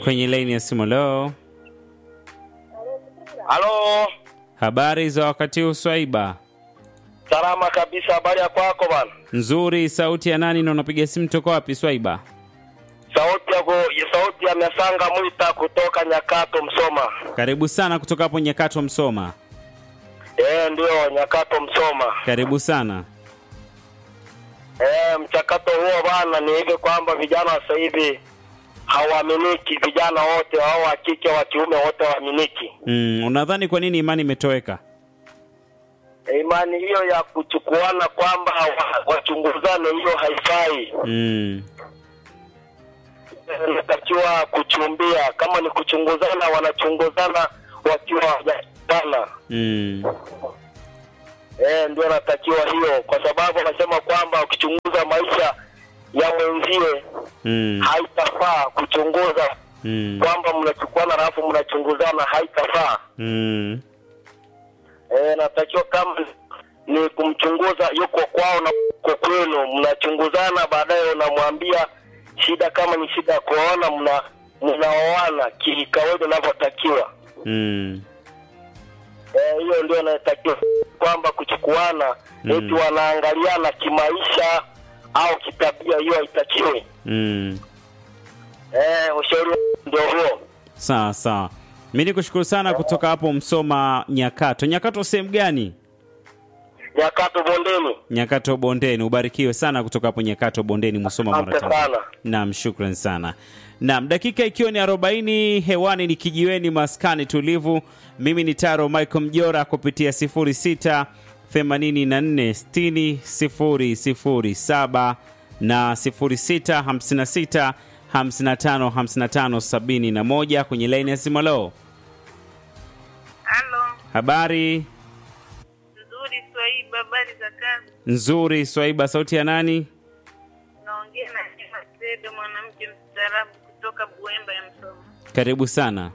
kwenye laini ya simu. Leo Halo, habari za wakati huu Swaiba? salama kabisa. Habari ya kwako bana? Nzuri. Sauti ya nani na unapiga simu toka wapi Swaiba? Sauti ya go- sauti ya Mesanga Mwita kutoka Nyakato, Msoma. Karibu sana kutoka hapo Nyakato Msoma. Eh, ndio Nyakato, Msoma. Karibu sana. Eh, mchakato huo bana ni hivi kwamba vijana wa sasa hivi hawaaminiki, vijana wote hao wa kike wa kiume wote hawaaminiki. Mm, unadhani kwa nini imani imetoweka? Eh, Imani hiyo ya kuchukuana kwamba wa- wachunguzane, hiyo haifai. Mm, Inatakiwa kuchumbia, kama ni kuchunguzana, wanachunguzana wakiwa hawajakutana. mm, Eh, ndio natakiwa hiyo, kwa sababu anasema kwamba ukichunguza maisha ya mwenzie mm, haitafaa kuchunguza mm, kwamba mnachukuana alafu mnachunguzana, haitafaa. mm, Eh, natakiwa kama ni kumchunguza yuko kwao na uko kwenu, mnachunguzana, baadaye unamwambia shida, kama ni shida ya kuoana, mna mnaoana kikawaida inavyotakiwa. mm. Eh, hiyo ndio inatakiwa kwamba kuchukuana Mm. eti wanaangaliana kimaisha au kitabia, hiyo haitakiwi. Mm. Eh, ushauri ndio huo. Sawa sawa, mi nikushukuru sana kutoka hapo Msoma Nyakato. Nyakato sehemu gani? Nyakato bondeni. Nyakato Bondeni. Ubarikiwe sana kutoka hapo Nyakato Bondeni, Musoma, Asante Mara Tanzania. sana. Naam, shukran sana. Naam, dakika ikiwa ni 40 hewani ni kijiweni maskani tulivu. Mimi ni Taro Michael Mjora kupitia 06 84 60 007 na 06 56 55 55 71 kwenye laini ya simu. Leo Halo, habari nzuri Swaiba, habari za kazi? nzuri. Swaiba, sauti ya nani? Naongea na Jema Sedo, mwanamke mstaarabu kutoka Buemba ya Msoma. Karibu sana,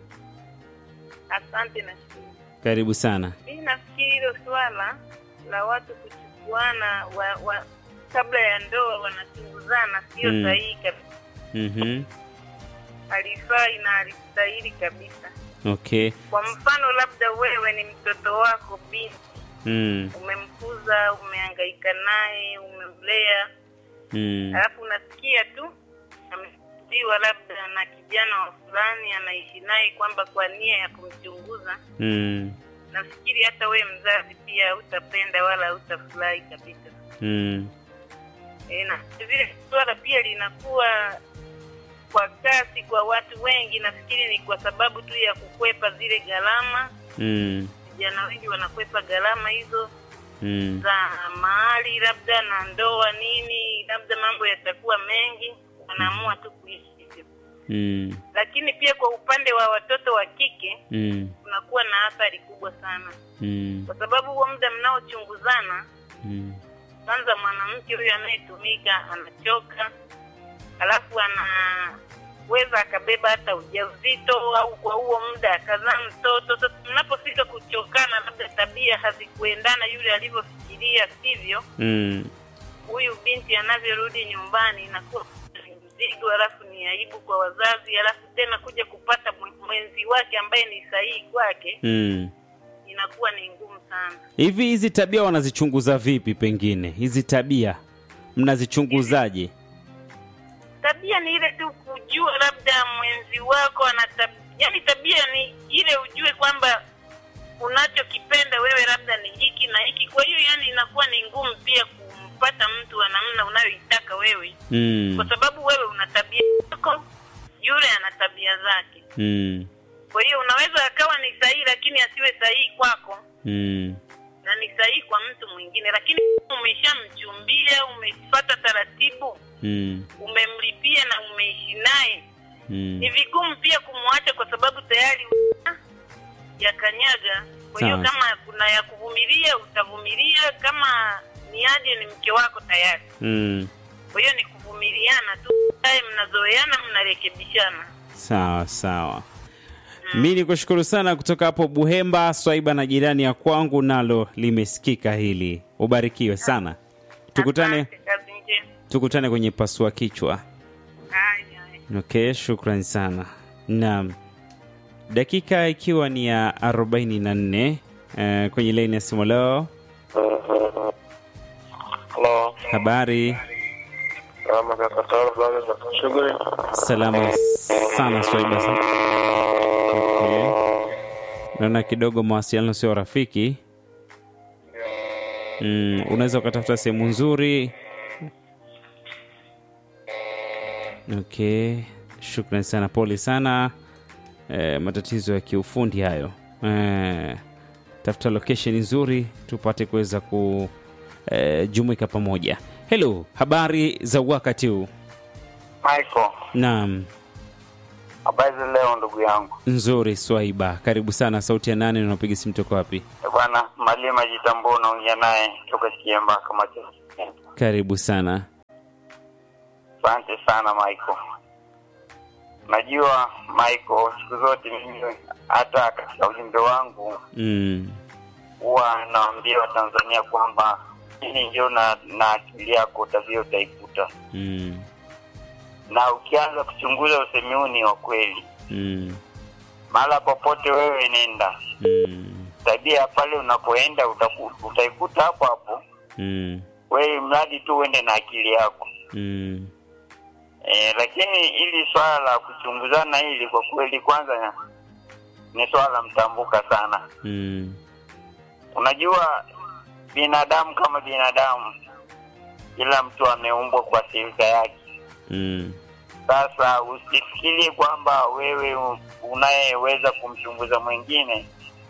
Asante na shukuru. karibu sana. Mimi nafikiri hilo swala la watu kuchukuana wa, wa, kabla ya ndoa wanachunguzana sio Mm. sahihi kabisa, Mhm. halifai na halistahili kabisa. Okay. Kwa mfano, labda wewe ni mtoto wako binti, Mm. umemkuza, umehangaika naye, umemlea Mm. alafu unasikia tu amekuliwa labda na kijana wa fulani anaishi naye kwamba kwa nia ya kumchunguza Mm. nafikiri hata we mzazi pia hautapenda wala hautafurahi kabisa Mm. e, na vile swala pia linakuwa kwa kasi kwa watu wengi nafikiri ni kwa sababu tu ya kukwepa zile gharama Mm. vijana wengi wanakwepa gharama hizo Mm. za mahali labda na ndoa nini labda mambo yatakuwa mengi wanaamua tu kuishi hivyo Mm. lakini pia kwa upande wa watoto wa kike Mm. kunakuwa na athari kubwa sana Mm. kwa sababu huo muda mnaochunguzana Mm. kwanza mwanamke huyo anayetumika anachoka alafu anaweza akabeba hata ujauzito au kwa huo muda akazaa mtoto sasa mnapofika kuchokana labda tabia hazikuendana yule alivyofikiria sivyo Mm. huyu binti anavyorudi nyumbani inakuwa ni mzigo alafu ni aibu kwa wazazi alafu tena kuja kupata mwe- mwenzi wake ambaye ni sahihi kwake Mm. inakuwa ni ngumu sana Hivi hizi tabia wanazichunguza vipi? Pengine hizi tabia mnazichunguzaje? tabia ni ile tu kujua labda mwenzi wako ana tab... yani tabia ni ile ujue kwamba unachokipenda wewe labda ni hiki na hiki kwa hiyo yani inakuwa ni ngumu pia kumpata mtu wa namna unayoitaka wewe Mm. kwa sababu wewe una tabia yako yule ana tabia zake Mm. kwa hiyo unaweza akawa ni sahihi lakini asiwe sahihi kwako Mm. na ni sahihi kwa mtu mwingine lakini umeshamchumbia umefata taratibu Mm. umemlipia na umeishi naye Mm. ni vigumu pia kumwacha kwa sababu tayari ya kanyaga kwa hiyo Sawa. kama kuna ya kuvumilia utavumilia kama ni aje ni mke wako tayari Mm. kwa hiyo ni kuvumiliana tu baadaye mnazoeana mnarekebishana Sawa sawa. Mi ni kushukuru sana kutoka hapo Buhemba, Swaiba na jirani ya kwangu, nalo limesikika hili. Ubarikiwe sana, tukutane Asante, kazi njema tukutane kwenye pasua kichwa. haya haya. Okay, shukrani sana. Naam, dakika ikiwa ni ya 44 eh, kwenye laini ya simu leo. Halo, Habari kama kaka Taro, habari za shughuli? salama sana Swaiba. Okay. Naona kidogo mawasiliano sio rafiki. Mm, unaweza ukatafuta sehemu nzuri. Okay, shukrani sana, pole sana. Eh, matatizo ya kiufundi hayo. Eh, tafuta location nzuri tupate kuweza kujumuika pamoja. Hello, habari za wakati huu? Michael, Naam, habari za leo ndugu yangu. nzuri Swaiba, karibu sana. Sauti ya nane, unapiga simu toka wapi? Eh, Bwana Malima Jitambua, naongea naye toka Kiemba kama Karibu sana. Asante sana Michael. Najua Michael, siku zote mimi hata katika ujumbe wangu Mm, huwa naambia Watanzania kwamba hili ndio na, na akili yako tabia utaikuta, mm, na ukianza kuchunguza usemi huu ni wa kweli. mm, Mahala popote wewe nenda, mm, tabia pale unapoenda utaku, utaikuta hapo hapo, mm, wewe mradi tu uende na akili yako. mm, E, lakini hili swala la kuchunguzana hili kwa kweli, kwanza ni swala mtambuka sana. mm, Unajua, binadamu kama binadamu, kila mtu ameumbwa kwa silika yake. mm, Sasa usifikirie kwamba wewe u- unayeweza kumchunguza mwingine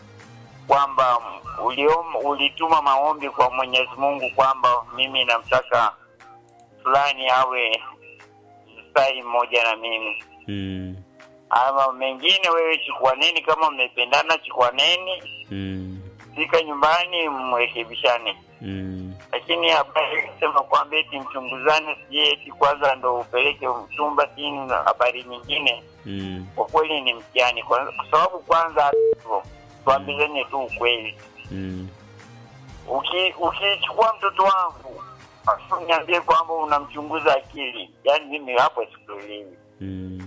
kwamba uliom, ulituma maombi kwa Mwenyezi Mungu kwamba mimi namtaka fulani awe mstari mmoja na mimi mm, ama mengine, wewe chukuaneni, kama mmependana chukuaneni, mm, fika nyumbani mrekebishane. mm, Lakini habari kusema kwamba eti mchunguzane, sijui eti kwanza ndo upeleke mchumba sini na habari nyingine, mm, kwa kweli ni mtihani, kwa kwa sababu kwanza hivyo tuambizane tu ukweli. mm, Uki- Ukichukua mtoto wangu afu niambie kwamba unamchunguza akili, yaani mimi hapo sikuelewi. mm,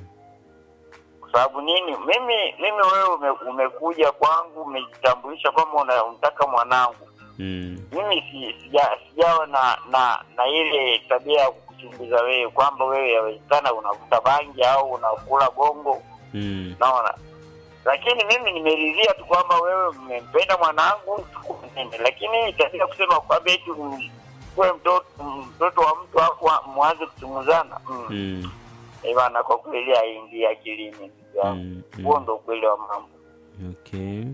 kwa sababu nini? Mimi mimi wewe ume, umekuja kwangu umejitambulisha kwamba una- unataka mwanangu. mm, Mimi si, sija, sijawa na na na ile tabia ya kukuchunguza wewe kwamba wewe yawezekana unavuta bangi au unakula gongo, mm, naona. Lakini mimi nimeridhia tu kwamba wewe mmempenda mwanangu, tukuenende. Lakini tabia kusema kwamba eti kuwe mtoto mtoto wa mtu afu mwanze kuchunguzana mm. mm, Eh, bana, kwa kweli haingii akilini ndugu yangu. mm, huo mm. ndo ukweli wa mambo Okay.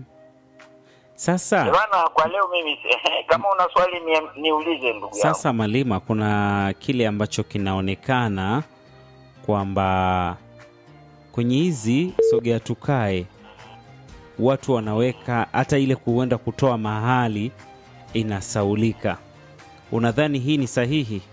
Sasa bana. Kwa leo mimi kama una swali ni, niulize ndugu yangu. Sasa Malima, kuna kile ambacho kinaonekana kwamba kwenye hizi sogea tukae, watu wanaweka hata ile kuenda kutoa mahali inasaulika. Unadhani hii ni sahihi?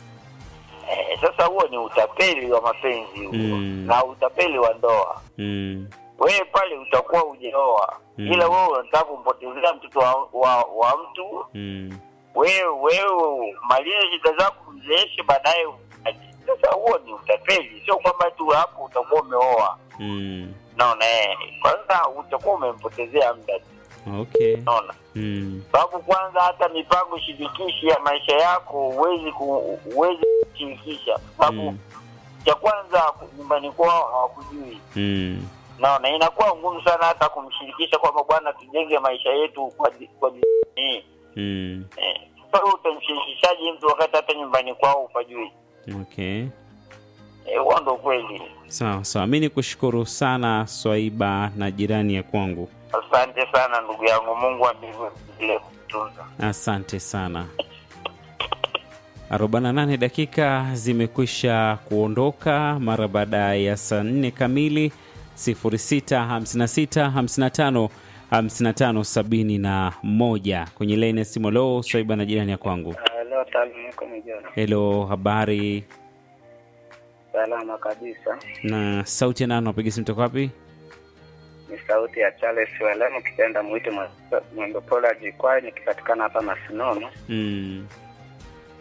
Eh, sasa huo ni utapeli wa mapenzi huo Mm. na utapeli wa ndoa. Mm, Wewe pale utakuwa hujaoa Mm. ila wewe unataka kumpotezea mtoto wa, wa, wa mtu. mm, Wewe wewe malize shida zako, mzeeshe, baadaye uache. Sasa huo ni utapeli, sio kwamba tu hapo utakuwa umeoa. mm. Naona eh, kwanza utakuwa umempotezea muda tu, Okay. naona Mm, sababu kwanza hata mipango shirikishi ya maisha yako huwezi ku, huwezi kushirikisha kwa sababu mm, cha kwanza nyumbani kwao hawakujui mm, naona inakuwa ngumu sana hata kumshirikisha kwamba bwana tujenge maisha yetu kwa di- kwa di- hii mm. eh. Sasa wewe utamshirikishaje mtu wakati hata nyumbani kwao hupajui Okay. Eh, huo ndo kweli Sawa sawa, mi ni kushukuru sana Swaiba na jirani ya kwangu, asante sana ndugu yangu mungu wa mbinguni endelee kutunza asante sana. 48 dakika zimekwisha kuondoka mara baada ya saa 4 kamili 065655 5571 kwenye laini ya simu. Lo, Swaiba na jirani ya kwangu. leo talimiko mijana Helo, habari salama kabisa na sauti ya nani? Napiga simu toka wapi? ni sauti ya Charles Welemo kitenda mwite Mwembepola Jikwai nikipatikana hapa Masinono. Mm,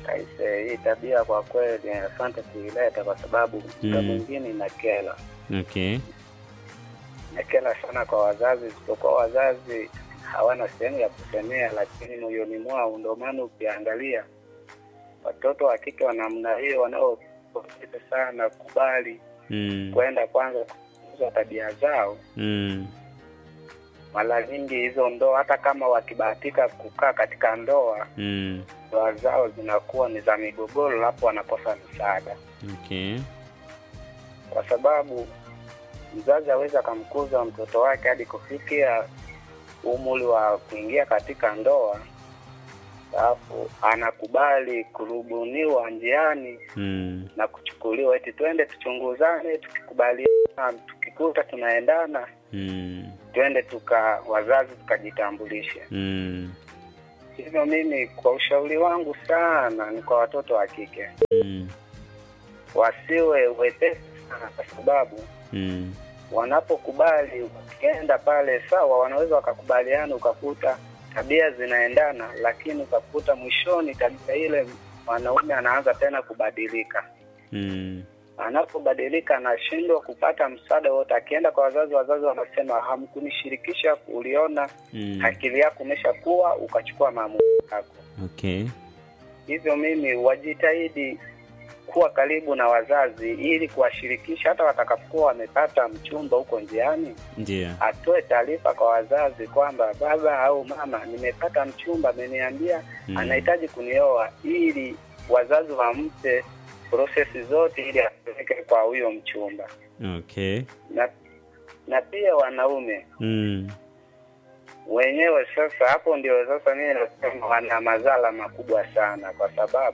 Aise, hii tabia kwa kweli asante kuileta kwa sababu muda Mm. mwingine inakela Okay. inakela sana kwa wazazi, isipokuwa wazazi hawana sehemu ya kusemea, lakini moyoni mwao. Ndio maana ukiangalia watoto wa kike wa namna hiyo wanaopoteza sana kubali Mm. kwenda kwanza kuuza tabia zao, Mm. mara nyingi hizo ndoa, hata kama wakibahatika kukaa katika ndoa, Mm. ndoa zao zinakuwa ni za migogoro, hapo wanakosa msaada. Okay. kwa sababu mzazi aweza akamkuza mtoto wake hadi kufikia umri wa kuingia katika ndoa, alafu anakubali kurubuniwa njiani Mm. na kuchukuliwa eti twende tuchunguzane, tukikubaliana, tukikuta tunaendana, Mm. twende tuka wazazi tukajitambulishe. Mm. Hivyo mimi kwa ushauri wangu sana ni kwa watoto wa kike Mm. wasiwe wepesi sana, kwa sababu Mm. wanapokubali ukienda pale sawa, wanaweza wakakubaliana, ukakuta tabia zinaendana, lakini ukakuta mwishoni tabia ile mwanaume anaanza tena kubadilika. Mm. Anapobadilika anashindwa kupata msaada wote. Akienda kwa wazazi, wazazi wanasema hamkunishirikisha, uliona Mm. akili yako umeshakuwa, ukachukua maamuzi yako. Okay. Hivyo mimi wajitahidi kuwa karibu na wazazi ili kuwashirikisha, hata watakapokuwa wamepata mchumba huko njiani Ndio. atoe taarifa kwa wazazi kwamba baba au mama, nimepata mchumba, ameniambia Mm. anahitaji kunioa, ili wazazi wampe prosesi zote ili apeleke kwa huyo mchumba. Okay. Na na pia wanaume Mm. wenyewe sasa, hapo ndio sasa mimi nasema wana madhara makubwa sana, kwa sababu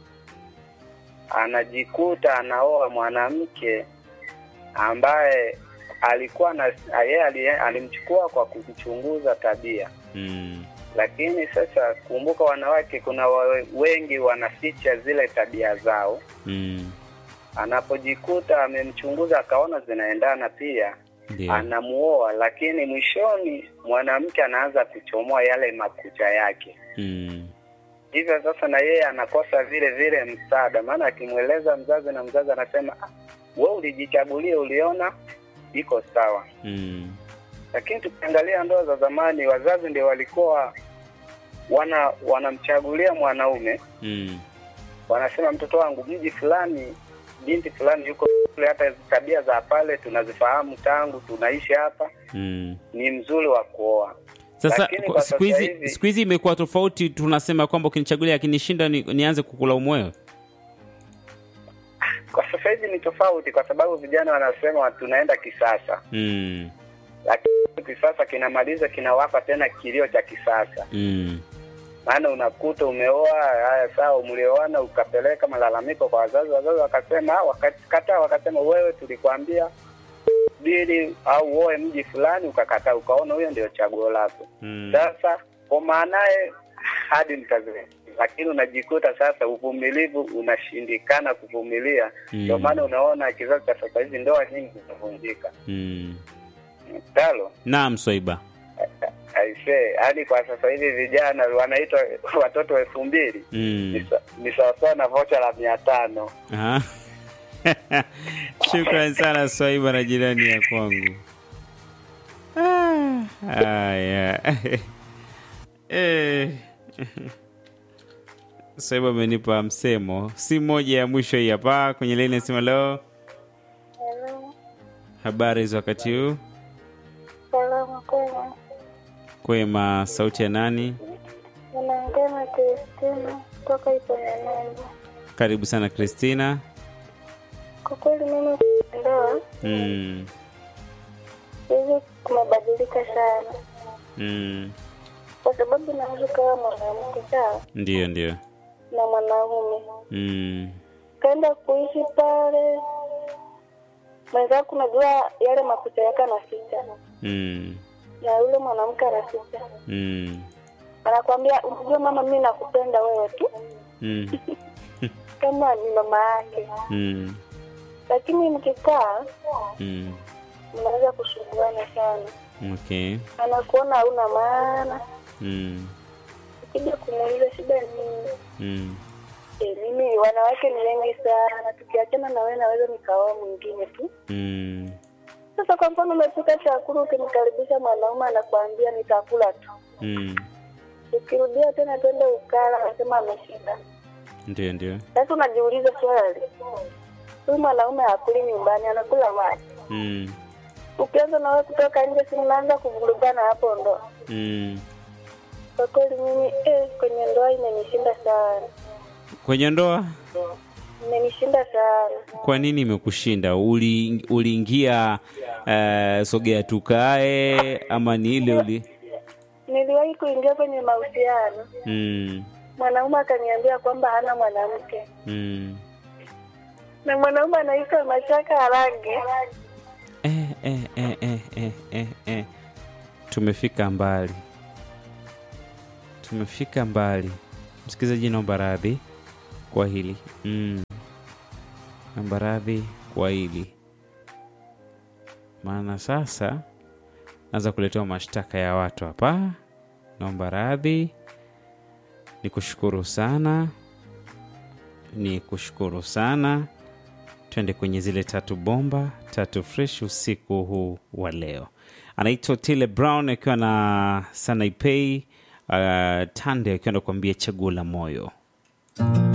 anajikuta anaoa mwanamke ambaye alikuwa na yeye ali- alimchukua kwa kumchunguza tabia, Mm. lakini sasa kumbuka, wanawake kuna wa- wengi wanaficha zile tabia zao. Mm. Anapojikuta amemchunguza akaona zinaendana, pia Ndio. anamuoa, lakini mwishoni mwanamke anaanza kuchomoa yale makucha yake. Mm. Hivyo sasa na yeye anakosa vile vile msaada, maana akimweleza mzazi na mzazi anasema ah, we ulijichagulia, uliona iko sawa. Mm. Lakini tukiangalia ndoa za zamani, wazazi ndio walikuwa wana wanamchagulia mwanaume, Mm. wanasema mtoto wangu, mji fulani, binti fulani yuko kule, hata tabia za pale tunazifahamu tangu tunaishi hapa, Mm. ni mzuri wa kuoa. Sasa Lakini kwa- kwa siku sasa hizi hivi- siku hizi imekuwa tofauti, tunasema kwamba ukinichagulia akinishinda ni, nianze kukulaumu wewe. Kwa sasa hivi ni tofauti, kwa sababu vijana wanasema tunaenda kisasa Mm. lakini kisasa kinamaliza kinawapa tena kilio cha kisasa. Mm. Maana unakuta umeoa, haya sawa, mlioana ukapeleka malalamiko kwa wazazi, wazazi wakasema, ah, wakakataa, wakasema wewe tulikwambia bili au uoe mji fulani, ukakataa, ukaona huyo ndio chaguo lako. Mm. Sasa kwa maanaye hadi mtazame, lakini unajikuta sasa uvumilivu unashindikana kuvumilia. Ndio Mm. maana unaona kizazi cha sasa hivi ndoa nyingi zinavunjika. Mm. Talo Naam, Swaiba. aisee, hadi kwa sasa hivi vijana wanaitwa watoto elfu mbili Mm. ni sa- ni sawasawa na vocha la mia tano. Aha. Shukrani sana Swaiba na jirani ya kwangu. Ah, Haya. Eh. Swaiba amenipa msemo. Si moja ya mwisho hii hapa kwenye laini nasema leo. Hello. Habari za wakati huu? Salama kwema. Kwema, sauti ya nani? Unaongea na Kristina kutoka Iponyanumbu. Karibu sana Christina. Kwa kweli mimi ndoa Mm. hivi kumebadilika sana, Mm. kwa sababu naweza kawa mwanamke sawa Ndio, ndio. na mwanaume Mm. kaenda kuishi pale, mwenzako unajua yale makucha yake anaficha Mm. na yule mwanamke anaficha, Mm. anakwambia unajua mama, mimi nakupenda wewe tu Mm. kama ni mama yake, Mm. lakini mkikaa Mm. mnaweza kusumbuana sana, Okay. anakuona hauna maana, Mm. ukija kumuuliza shida ni nini, Mm. E, mimi wanawake ni wengi sana, tukiachana na wewe naweza nikaoa mwingine tu. Mm. Sasa kwa mfano umepika chakula, ukimkaribisha mwanaume anakuambia nitakula tu, Mm. ukirudia tena twende ukala, anasema ameshinda. Ndio, ndio. Sasa unajiuliza swali, huyu mwanaume hakuli nyumbani, anakula wapi? Mm. Ukianza na wewe kutoka nje, si mnaanza kuvurugana hapo ndo. Mm. Kwa kweli mimi eh, kwenye ndoa imenishinda sana, Kwenye ndoa imenishinda sana. kwa nini imekushinda? Uli, uliingia uh, sogea tukae ama ni ile uli Niliwahi kuingia kwenye mahusiano, mm. mwanaume akaniambia kwamba hana mwanamke Mm. na mwanaume anaitwa Mashaka Harage. Eh, eh, eh, eh, eh, eh, eh. Tumefika mbali, tumefika mbali. Msikilizaji, naomba radhi kwa hili mm. Naomba radhi kwa hili, maana sasa naanza kuletewa mashtaka ya watu hapa. Naomba radhi, ni kushukuru sana, ni kushukuru sana twende kwenye zile tatu bomba tatu fresh usiku huu wa leo. Anaitwa Tile Brown akiwa na Sanaipei uh, Tande akiwa nakuambia chaguo la moyo.